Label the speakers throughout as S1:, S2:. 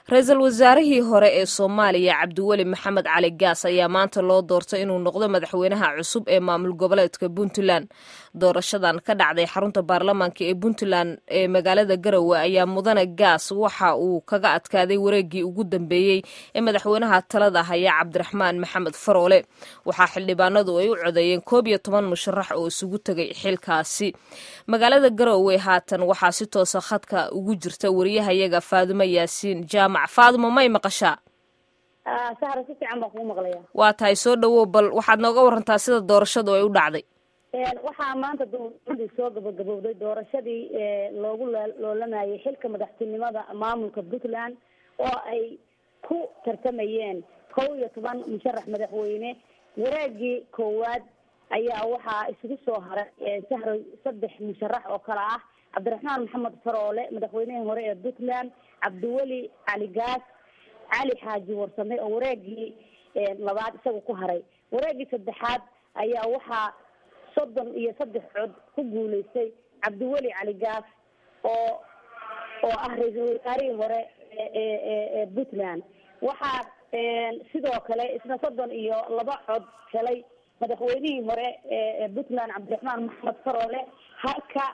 S1: ra-iisul wasaarihii hore ee soomaaliya cabdiweli maxamed cali gaas ayaa maanta loo doortay inuu noqdo madaxweynaha cusub ee maamul goboleedka puntland doorashadan ka dhacday xarunta baarlamaanka ee puntland ee magaalada garowe ayaa mudane gaas waxa uu kaga adkaaday wareegii ugu dambeeyey ee madaxweynaha talada haya cabdiraxmaan maxamed faroole waxaa xildhibaanadu ay u codeeyeen koob iyo toban musharax oo isugu tegay xilkaasi magaalada garowe haatan waxaa si toosa khadka ugu jirta wariyahayaga faadumo yaasiin jaamac faadumo may maqashaa
S2: sahra si fiican baan kugu maqlaya
S1: waa tahay soo dhawow bal waxaad nooga warantaa sida doorashadu ay u dhacday
S2: waxaa maanta dowladii soo gabagabowday doorashadii loogu loolamayay xilka madaxtinimada maamulka puntland oo ay ku tartamayeen kow iyo toban musharax madaxweyne wareegii koowaad ayaa waxaa isugu soo haray sahro saddex musharax oo kale ah cabdiraxmaan maxamed faroole madaxweynihii hore ee puntland cabdiweli cali gaas cali xaaji warsame oo wareegii labaad isaga ku haray wareegii saddexaad ayaa waxaa soddon iyo saddex cod ku guuleystay cabdiweli cali gaas oo oo ah ra-iisul wasaarihii hore ee puntland waxaa sidoo kale isna soddon iyo laba cod helay madaxweynihii hore ee puntland cabdiraxmaan maxamed faroole halka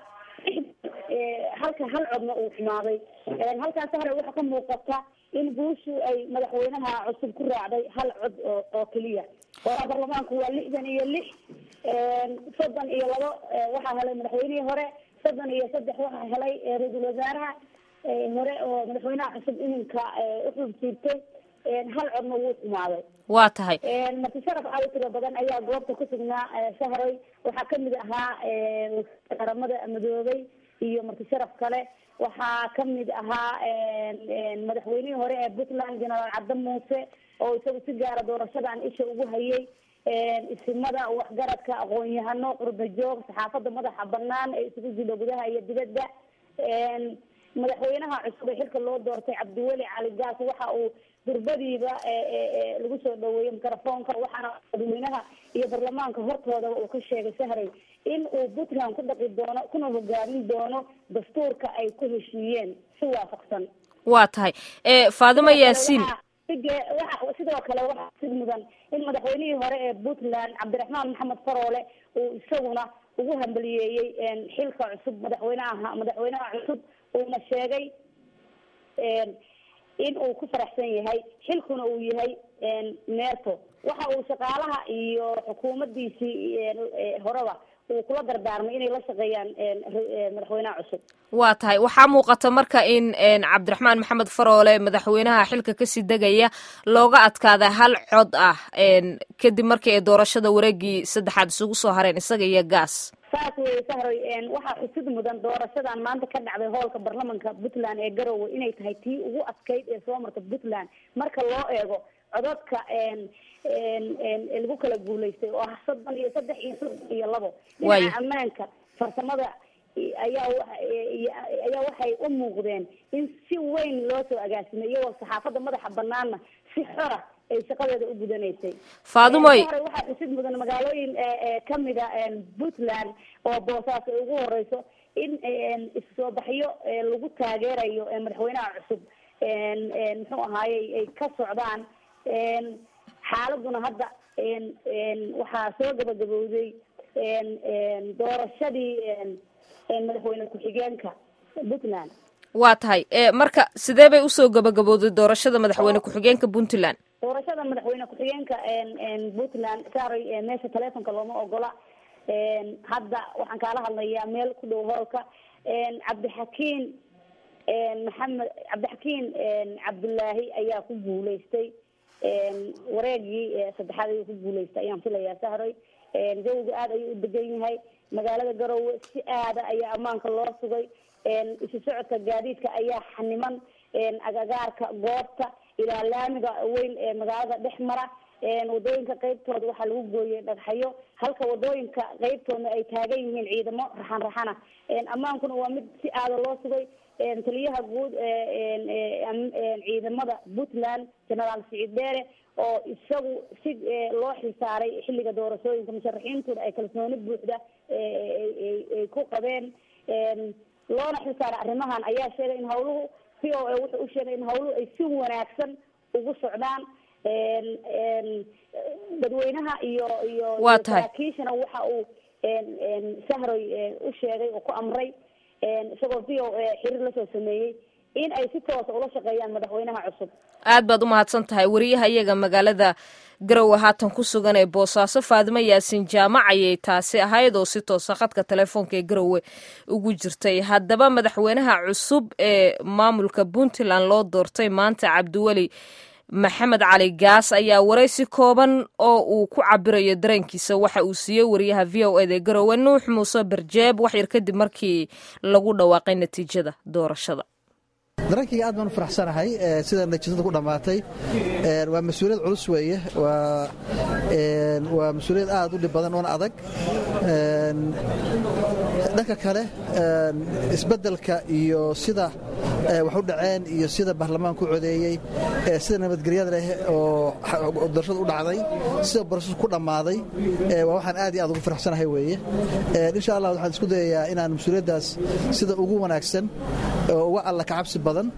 S2: halka hal codna uu xumaaday halkaas hore waxaa ka muuqata in guushu ay madaxweynaha cusub ku raacday hal cod oo oo keliya oo baarlamaanku waa lixdan iyo lix soddon iyo labo waxaa helay madaxweynihii hore soddon iyo saddex waxaa helay ra-iisul wasaaraha hore oo madaxweynaha cusub iminka uxub siirtay hal codna wuu xumaaday
S1: waa tahay
S2: marti sharaf aad u tiro badan ayaa goobta ku sugnaa shahray waxaa kamid ahaa qaramada madoobay iyo marti sharaf kale waxaa kamid ahaa madaxweynihii hore ee puntland genaraal cabdi muuse oo isagu si gaara doorashadan isha ugu hayay isimada waxgaradka aqoon-yahano qurba joog saxaafada madaxa banaan ee isugu jiro gudaha iyo dibadda madaxweynaha cusub ee xilka loo doortay cabdiweli cali gaas waxa uu durbadiiba lagu soo dhaweeyey microfoonka waxaana madaxweynaha iyo baarlamaanka hortoodaba uu ka sheegay sahray in uu puntland ku dhaqi doono kuna hogaamin doono dastuurka ay ku heshiiyeen si waafaqsan
S1: waa tahay faadimo yaasiin
S2: waa sidoo kale waxaa sid mudan in madaxweynihii hore ee puntland cabdiraxmaan maxamed faroole uu isaguna ugu hambaliyeeyey xilka cusub madaxweynaha madaxweynaha cusub uuna sheegay in uu ku faraxsan yahay xilkuna uu yahay neerto waxa uu shaqaalaha iyo xukuumadiisii horeba uu kula dardaarmay inay la shaqeeyaan madaxweynaha cusub
S1: waa tahay waxaa muuqata marka in cabdiraxmaan maxamed faroole madaxweynaha xilka kasii degaya looga adkaada hal cod ah kadib markii ay doorashada wareegii saddexaad isugu soo hareen isaga iyo gaas
S2: saas weye sahroy waxaa xusid mudan doorashadan maanta ka dhacday hoolka baarlamanka puntland ee garowe inay tahay tii ugu adkayd ee soo marta puntland marka loo eego cododka lagu kala guulaystay oo ah soddon iyo saddex iyo soddon iyo labo dhinaca ammaanka farsamada ayaa ayaa waxay u muuqdeen in si weyn loo soo agaasimay iyagoo saxaafadda madaxa banaanna si xora ay shaqadeeda u gudanaysay
S1: faadumoy
S2: waxaa xusid mudan magaalooyin kamida puntland oo boosaas ay ugu horeyso in issoo baxyo lagu taageerayo madaxweynaha cusub muxuu ahaayey ay ka socdaan xaaladuna hadda waxaa soo gabagabowday doorashadii madaxweyne ku-xigeenka puntland
S1: waa tahay marka sidee bay usoo gabagabowday doorashada madaxweyne ku-xigeenka puntland
S2: doorashada madaxweyne ku-xigeenka puntland saaray meesha telefonka looma ogola hadda waxaan kaala hadlayaa meel ku dhow hoolka cabdixakiin maxamed cabdixakiin cabdullaahi ayaa ku guuleystay wareegii saddexaad ayuu ku guuleystay ayaan filayaa sahray jawiga aada ayuu u degan yahay magaalada garowe si aada ayaa ammaanka loo sugay isu socodka gaadiidka ayaa xaniman agagaarka goobta ilaa laamiga weyn ee magaalada dhex mara wadooyinka qeybtooda waxaa lagu gooyey dhagxayo halka wadooyinka qeybtoodna ay taagan yihiin ciidamo raxan raxana ammaankuna waa mid si aada loo sugay taliyaha guud ciidamada puntland genaraal siciid dheere oo isagu si loo xilsaaray xilliga doorashooyinka musharaxiintooda ay kalsooni buuxda ay ku qabeen loona xilsaaray arrimahan ayaa sheegay in hawluhu v o a wuxuu u sheegay in hawluhu ay si wanaagsan ugu socdaan dadweynaha iyo iyo
S1: Waa tahay.
S2: saraakiishana waxa uu sahroy u sheegay oo ku amray isagoo v o a xiriir lasoo sameeyey in ay si toosa ula shaqeeyaan madaxweynaha cusub
S1: aad baad u mahadsan tahay wariyaha iyaga magaalada garowe haatan ku sugan ee boosaaso faadimo yaasin jaamac ayay taasi ahayd oo si toosa khadka telefoonka ee garowe ugu jirtay haddaba madaxweynaha cusub ee maamulka puntland loo doortay maanta cabdiweli maxamed cali gaas ayaa waraysi kooban oo uu ku cabirayo dareenkiisa waxa uu siiyey wariyaha v o eda garowe nuux muuse barjeeb wax yar kadib markii lagu dhawaaqay natiijada doorashada
S3: darankayga aad baan u faraxsanahay ee, sida natiijada ku dhammaatay Ee, waa mas-uuliyad culus weeye waa ee, waa mas-uuliyad aad u dhib badan oona adag Ee, dhanka kale ee, isbeddelka iyo sida ee, wax u dhaceen iyo sida baarlamaanku codeeyey ee, sida nabadgelyada leh oo xa- oo doorashada u dhacday sida barashadu ku dhammaaday ee, waa waxaan aad iyo aad ugu faraxsanahay weeye Ee, insha allah waxaan isku dayayaa inaan mas-uuliyaddaas sida ugu wanaagsan oo uga alla ka cabsi badan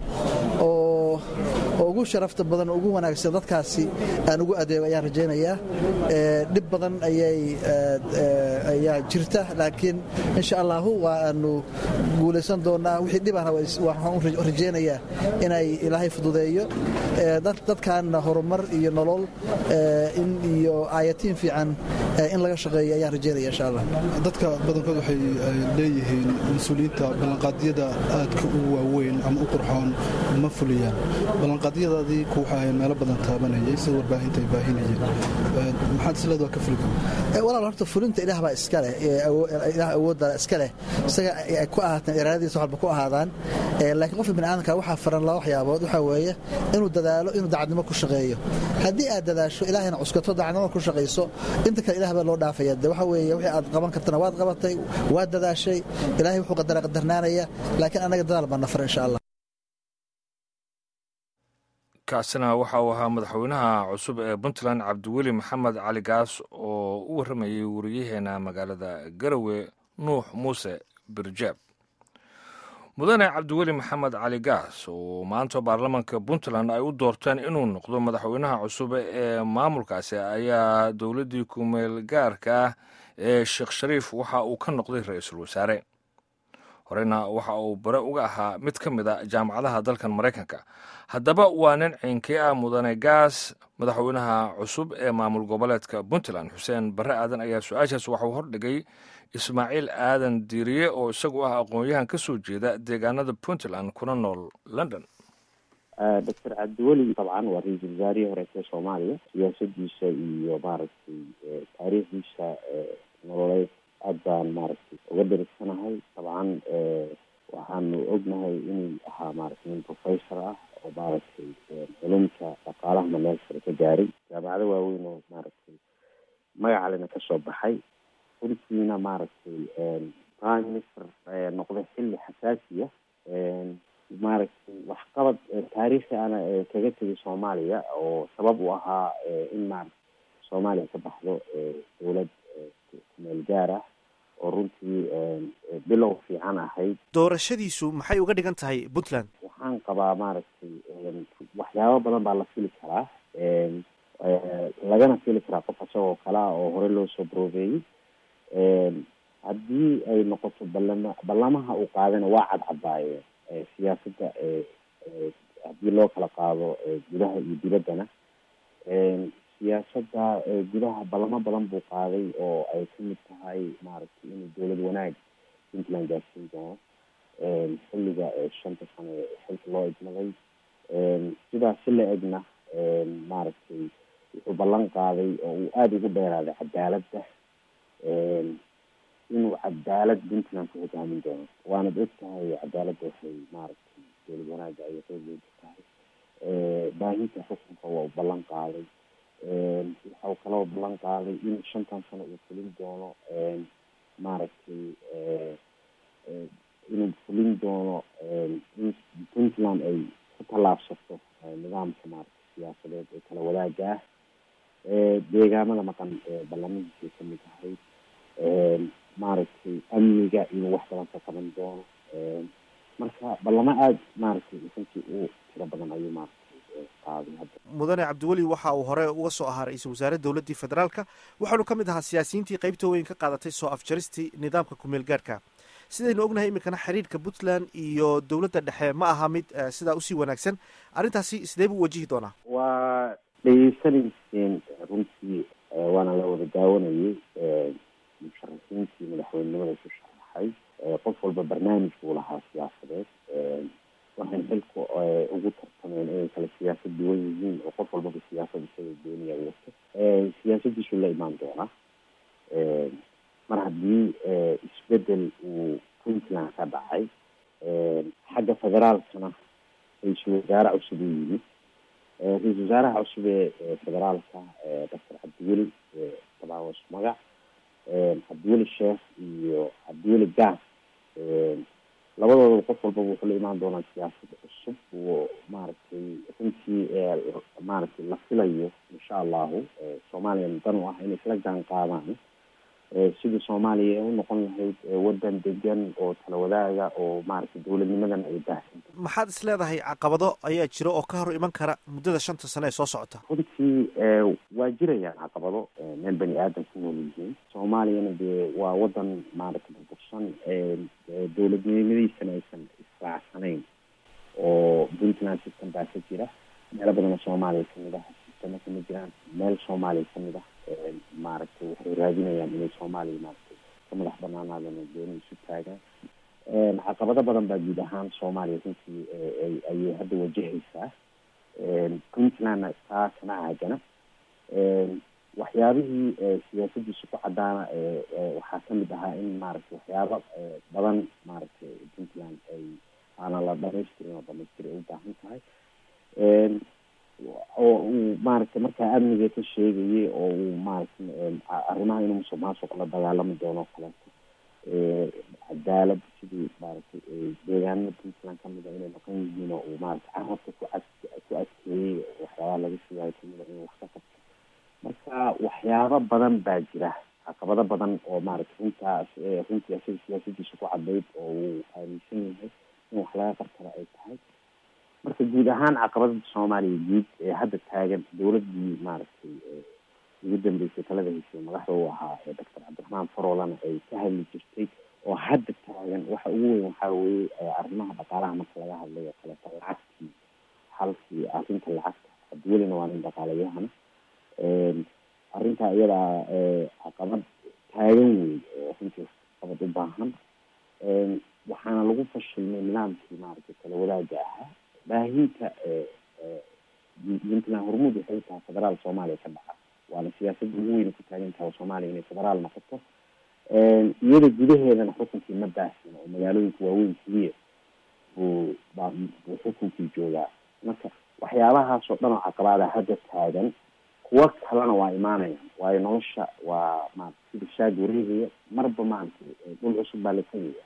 S3: oo oo ugu sharafta badan oo ugu wanaagsan dadkaasi aan ugu adeego ayaan rajaynayaa Ee, dhib badan ayay ee, ee, ayaa jirta laakiin insha allahu waa aanu guulaysan doonaa wixii dhibana waxaan u rajaynayaa inay ilaahay fududeeyo Ee, dad- dadkaana horumar iyo nolol ee, in iyo aayatiin fiican ee, in laga shaqeeyo ayaan rajaynaya insha allah
S4: dadka badankood waxay ay leeyihiin mas-uuliyiinta ballanqaadyada aadka u waaweyn ama u qurxoon ma fuliyaan ballanqaadyadaadii ku waxay ahayn meelo badan taabanayay sida warbaahinta ay baahinayeen Ee, maxaad isleed waa ka fuli kara
S3: Ee, walaal horta fulinta ilaah baa iska leh ee awo- ilaah awoodda iska leh isaga ay ku ahaataan iraadadiisa waxba ku ahaadaan Ee, laakiin qofka bini aadamka waxaa faran laba waxyaabood waxaa weeye inuu dadaalo inuu dacadnimo ku shaqeeyo haddii aad dadaasho ilaahayna cuskato dacadnimo ku shaqayso inta kale ilaah baa loo dhaafaya de waxa weeye wixii aad qaban kartana waad qabatay waad dadaashay ilaahay wuxuu qadara qadarnaanaya laakiin annaga dadaal baa nafar insha allah
S5: kaasina waxa uu ahaa madaxweynaha cusub ee puntland cabdiweli maxamed cali gaas oo u warramayay wariyaheena magaalada garowe nuux muuse birjaab mudane cabdiweli maxamed cali gaas oo maanta baarlamaanka puntland ay u doorteen inuu noqdo madaxweynaha cusub ee maamulkaasi ayaa dowladdii kumeel gaarka ah ee sheekh shariif waxa uu ka noqday ra-iisul wasaare horena waxa uu bare uga ahaa mid ka mid a jaamacadaha dalkan maraykanka haddaba waa nin ciinkii ah mudane gaas madaxweynaha cusub ee maamul goboleedka puntland xuseen bare aadan ayaa su-aashaas waxauu hordhigay ismaaciil aadan diiriye oo isagu ah aqoon-yahan ka soo jeeda deegaanada puntland kuna nool london
S6: doctor cabdiweli dabcan waa ra-iisul wasaarihii horeete soomaaliya siyaasadiisa iyo maaragtay taariikhdiisa nololeed aad baan maaragtay uga dhirigsanahay dabcan waxaanu ognahay inuu ahaa maaragtay nin professor ah oo maaragtay culumta dhaqaalahana meel sare ka gaaray jaamacado waaweyn oo maaragtay magacalena kasoo baxay runtiina maaragtay prime minister noqday xilli xasaasiya maaragtay waxqabad taariikhi ana kaga tegay soomaaliya oo sabab u ahaa in maarata soomaaliya ka baxdo dowlad kumeel gaar ah oo runtii bilow fiican ahayd
S7: doorashadiisu maxay uga dhigan tahay puntland
S6: waxaan qabaa maaragtay waxyaabo badan baa la fili karaa lagana fili karaa qof isagoo kale ah oo hore loo soo baroobeeyey haddii ay noqoto ballama ballamaha uu qaadana waa cadcadaayeen siyaasadda haddii loo kala qaado gudaha iyo dibaddana siyaasadda gudaha ballamo badan buu qaaday oo ay kamid tahay maaragtay inuu dowlad wanaag puntland gaarsiin doono xilliga shanta sano xilka loo idmaday sidaas si la egna maaragtay wuxuu ballan qaaday oo uu aada ugu dheeraaday cadaaladda inuu cadaalad puntland ku hogaamin doono waanad og tahay cadaaladda waxay maaragtay dowlad wanaaga ayay qeyb weyn ka tahay baahinta xukunka waa u ballan qaaday waxau kaloo ballan qaaday in shantan sano uu fulin doono maaragtay inuu fulin doono in puntland ay ku tallaabsato nidaamka maaragtay siyaasadeed ee kala wadaaga ah deegaamada maqan ballamihiisay kamid ahayd maaragtay amniga inuu wax badan ka qaban doono marka ballamo aada maaragtay runtii u tiro badan ayuu maaragtay qaaday hadda
S7: mudane cabdiweli waxa uu hore uga soo ahaa ra-iisul wasaare dowladdii federaalka waxaanu ka mid ahaa siyaasiyiintii qaybta weyn ka qaadatay soo afjaristii nidaamka kumeel gaarhka sidaynu ognahay iminkana xiriirka puntland iyo dowladda dhexe ma aha mid sidaa usii wanaagsan arrintaasi sidee buu wajihi doonaa
S6: waa dhegeysanayseen runtii waana la wada daawanayay musharaxiintii madaxweynenimada ku sharaxay qof walba barnaamij buu lahaa siyaasadeed waxay xilku ugu tartameen inay kala siyaasad duwan yihiin oo qof walbaba siyaasad isaga dooniya wato siyaasadiisu la imaan doonaa mar haddii isbedel uu puntland ka dhacay xagga federaalkana ra-iisul wasaare cusub uu yimid ra-iisul wasaaraha cusub ee federaalka doctor cabdiweli dabaawas magac cabdiweli sheekh iyo cabdiweli gaas labadoodaba qof walbaba wuxuu la imaan doonaa siyaasad cusub oo maaragtay runtii maaragtay la filayo insha allahu soomaaliyana dan u ah inay isla jaan qaadaan sidii soomaaliya u noqon lahayd wadan degan oo tala wadaaga oo maaragtay dowladnimadana ay baahsanta
S7: maxaad is leedahay caqabado ayaa jira oo ka hor iman kara muddada shanta sane ee soo socota
S6: runtii waa jirayaan caqabado meel bani aadam ku nool yihiin soomaaliyana dee waa wadan maaragtay burbursan dowladnimadiisana aysan israacsanayn oo puntland system baa ka jira meelo badan oo soomaaliya kamid ah sistema kama jiraan meel soomaaliya kamid ah maaragtay waxay raadinayaan inay soomaaliya maaragtay ka madax banaanaadaan oo dooni isu taagaan caqabado badan baa guud ahaan soomaaliya runtii ayay hadda wajahaysaa puntlandna taa kama caagana waxyaabihii siyaasadiisu ku cadaana waxaa kamid ahaa in maaragtay waxyaaba badan maaragtay puntland ay aanan la dhamaystirin oo dhamaystiri ay u baahan tahay oo uu maaragtay markaa amniga ka sheegayay oo uu maaragtay arrimaha inuu musuq maasuq la dagaalami doono kaleeto cadaalad sidii maaragtay deegaanada puntland kamid a inay noqon yihiin oo uu maaragtay carabka ku as ku adkeeyey waxyaabaha laga sugaayo kamida inuu wax ka qabto marka waxyaabo badan baa jira caqabado badan oo maaragtay runtaas runtii asaga siyaasadiisa ku cadayd oo uu aaminsan yahay in wax laga qabtana ay tahay marka guud ahaan caqabadada soomaaliya guud ee hadda taagan dowladii maaragtay ugu dambeysay talada haysay madaxda u ahaa ee doctor cabdiraxmaan faroolana ay ka hadli jirtay oo hadda taagan waxa ugu weyn waxaa weeye arrimaha dhaqaalaha marka laga hadlay oo kaleeto lacagtii halkii arrinta lacagta cabdiwelina waa nin dhaqaalayahana arrintaa iyadaa caqabad taagan wey oo runtii qabad u baahan waxaana lagu fashilmay nidaamkii maaragtay kala wadaaga ahaa baahinta puntland hormuud waxay tahay federaal soomaaliya ka dhaca waana siyaasadda ugu weyna ku taagan tahay soomaaliya inay federaal noqoto iyada gudaheedana xukunkii ma baahsino oo magaalooyinka waaweyn keliya buu baa buu xukunkii joogaa marka waxyaabahaas oo dhan oo caqabaada hadda taagan kuwo kalena waa imaanayaan waayo nolosha waa maarata sida shaag wareegaya marba maaragtay dhul cusub baa la tegaya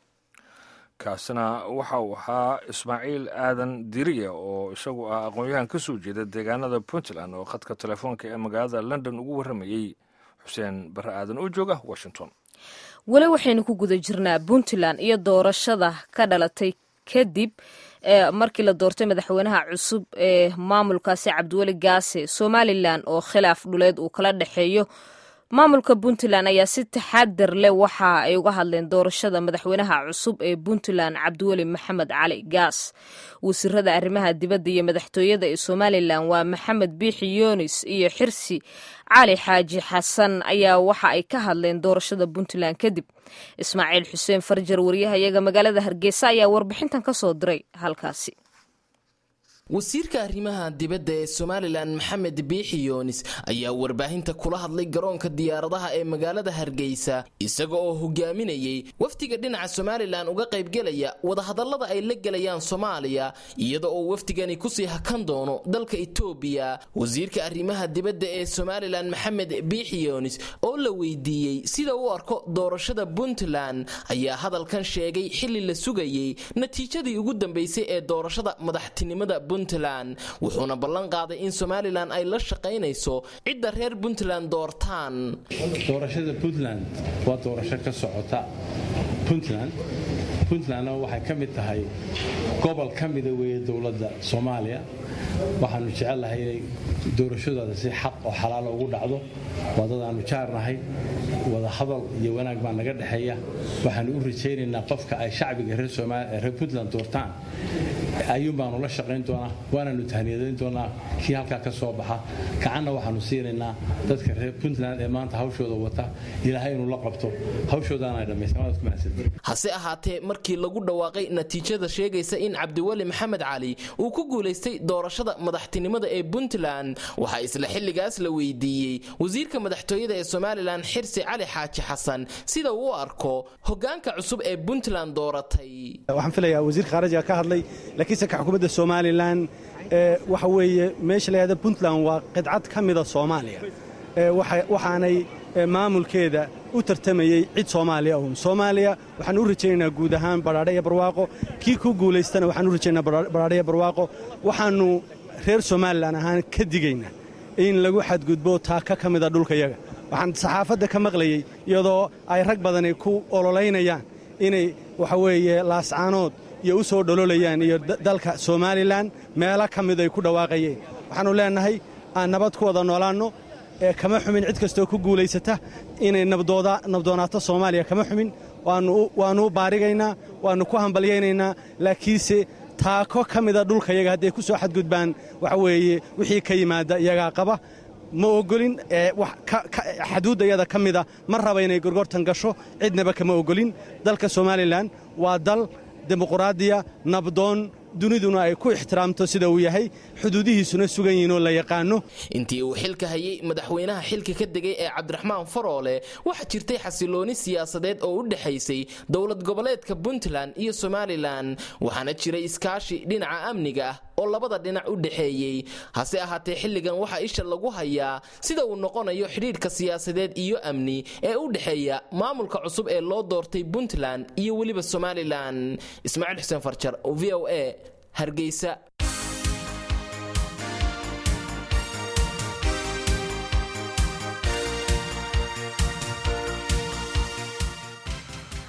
S5: kaasina waxa uu ahaa ismaaciil aadan diriya oo isagu ah aqoon-yahan ka soo jeeda deegaanada puntland oo khadka telefoonka ee magaalada london ugu warramayey xuseen barre aadan oo jooga washington
S1: weli waxaynu ku guda jirnaa puntland iyo doorashada ka dhalatay kadib markii la doortay madaxweynaha cusub ee maamulkaasi cabdiweli gaase somalilan oo khilaaf dhuleed uu kala dhexeeyo maamulka puntland ayaa si taxadar leh waxa ay uga hadleen doorashada madaxweynaha cusub ee puntland cabdiweli maxamed cali gaas wasiirada arrimaha dibadda iyo madaxtooyada ee somalilan waa maxamed biixi yunis iyo xirsi cali xaaji xasan ayaa waxa ay ka hadleen doorashada puntland kadib ismaaciil xuseen farjar wariyahayaga magaalada hargeysa ayaa warbixintan ka soo diray halkaasi
S8: wasiirka arrimaha dibadda ee somalilan maxamed biixi yoonis ayaa warbaahinta kula hadlay garoonka diyaaradaha ee magaalada hargeysa isaga oo hogaaminayey wafdiga dhinaca somalilan uga qaybgelaya wadahadallada ay la gelayaan soomaaliya iyada oo wafdigani kusii hakan doono dalka etoobiya wasiirka arrimaha dibadda ee somalilan maxamed biixi yoonis oo la weydiiyey sida uu arko doorashada puntland ayaa hadalkan sheegay xili la sugayey natiijadii ugu dambeysay ee doorashada madaxtinimada wuxuuna ballan qaaday in somalilan ay la shaqaynayso cidda reer puntland doortaan
S9: doorashada puntland waa doorasho ka socota puntland puntlandna waxay ka mid tahay gobol ka mida weeye dowladda soomaaliya waxaanu jecelnahay inay doorashadooda si xaq oo xalaalo ugu dhacdo waa dad aanu jaarnahay wada hadal iyo wanaag baa naga dhexeeya waxaanu u rajaynaynaa qofka ay shacbiga reer puntland doortaan ayuun baanu la shaqayn doonaa waanaanu tahniyadayn doonaa kii halkaa ka soo baxa gacanna waxaanu siinaynaa dadka reer puntland ee maanta hawshooda wata ilaahay inuu la qabto hawshoodaana dhammaysan
S8: hase ahaatee markii lagu dhawaaqay natiijada sheegaysa in cabdiweli maxamed cali uu ku guulaystay doorashada madaxtinimada ee puntland waxaa isla xilligaas la weydiiyey wasiirka madaxtooyada ee somalilan xirsi cali xaaji xasan sida uu u arko hogaanka cusub ee puntland dooratay
S10: waxaan filayaa wasiirka khaarijiga ka hadlay laakiinse ka xukuumadda somalilan waxa weeye meesha layahda puntland waa qidcad ka mida soomaaliya waxaanay maamulkeeda u tartamayey cid soomaaliya un soomaaliya waxaan u rajaynaynaa guud ahaan badhaadhe iyo barwaaqo kii ku guulaystana waxaan u rajaynaa badhaadhe iyo barwaaqo waxaannu reer somalilan ahaan ka digaynaa in lagu xadgudbo taaka ka mida dhulkayaga waxaan saxaafadda ka maqlayey iyadoo ay rag badani ku ololaynayaan inay waxa weeye laascaanood iyo u soo dhololayaan iyo dalka somalilan meelo ka mid ay ku dhawaaqayeen waxaannu leennahay aan nabad ku wada noolaanno ee kama xumin cid kastoo ku guulaysata inay nabdoonaato soomaaliya kama xumin waannu u baarigaynaa waannu ku hambalyaynaynaa laakiinse taako ka mida dhulkayaga hadday ku soo xadgudbaan waxa weeye wixii ka yimaada iyagaa qaba ma ogolin xaduudda iyada ka mida ma raba inay gorgortan gasho cidnaba kama ogolin dalka somalilan waa dal dimuquraadiya nabdoon duniduna ay ku ixtiraamto sida uu yahay xuduudihiisuna sugan yihiin oo la yaqaano
S8: intii uu xilka hayay madaxweynaha xilka ka degay ee cabdiraxmaan faroole waxaa jirtay xasilooni siyaasadeed oo u dhexaysay dowlad goboleedka puntland iyo somalilan waxaana jiray iskaashi dhinaca amniga ah oo labada dhinac u dhexeeyey hase ahaatee xilligan waxaa isha lagu hayaa sida uu noqonayo xidhiidhka siyaasadeed iyo amni ee u dhexeeya maamulka cusub ee loo doortay puntland iyo weliba somalilan ismaaciil xuseen farjar v o a hargeysa